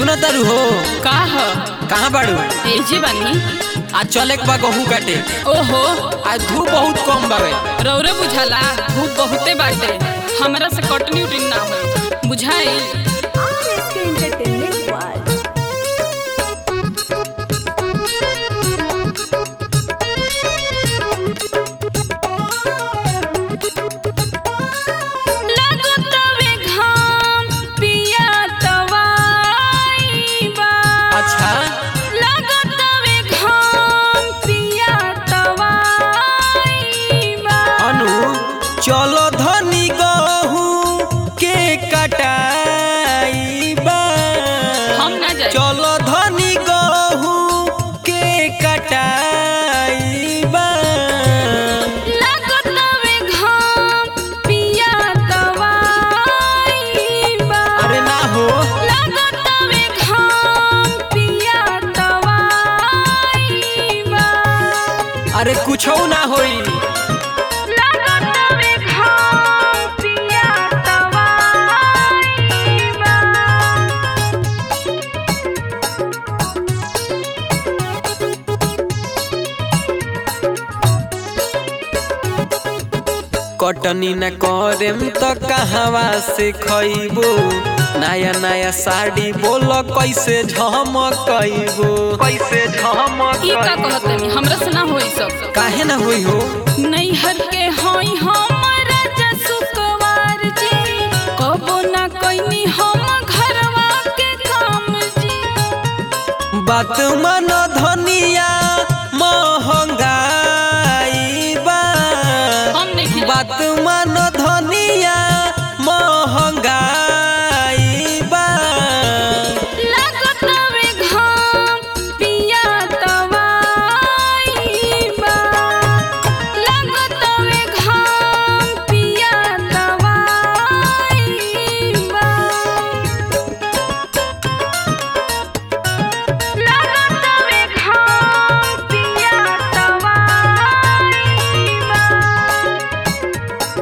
सुन तारू हो का ह कहाँ बाड़ू एजे बानी आज चले के बा गहूँ काटे ओहो आज धूप बहुत कम बावे रौरे बुझाला धूप बहुते बाटे हमरा से कटनी उटनी ना होई बुझाई RSK Entertainment World. लगतवे घाम पिया तवाई बा अच्छा लगतवे घाम पिया तवाई बा अनु चलो धनी गहूँ के कटाई बा हम ना जाई चलो धनी गहूँ के कटाई बा लगतवे घाम पिया तवाई बा अरे ना हो लगतवे घाम पिया तवाई बा अरे कुछो ना होई लगतवे घाम पिया तवाई बा कटनी न करेम त कहवा से खइबो नया नया साड़ी बोल कैसे झमकइबो कैसे ई का झमक कहतनी हमरा से ना होई सब काहे ना होई हो नैहर के हई हमरा जसुकवार जी कबो ना कइनी हम घरवा के काम जी बात मन धनिया महंगाई बा हम नहीं बात मन धनिया महंगाई बा लगतवे घाम पिया तवाई बा लगतवे घाम पिया तवाई बा लगतवे घाम पिया तवाई बा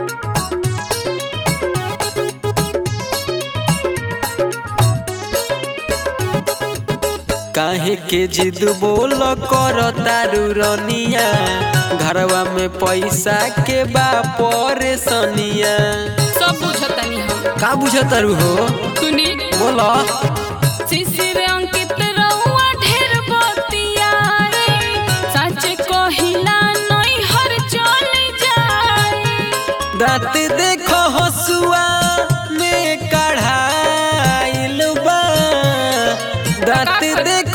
काहे के जिद बोल कर तारू रनिया घरवा में पैसा के बा परेशानिया सब बुझतनी हम का बुझतारू हो सुनी बोला शिशिर अंकित रउआ ढेर बतियाए सच कहिला नहीं हर चल जाए दांत देखो हसुआ में कढ़ाइल बा दांत देख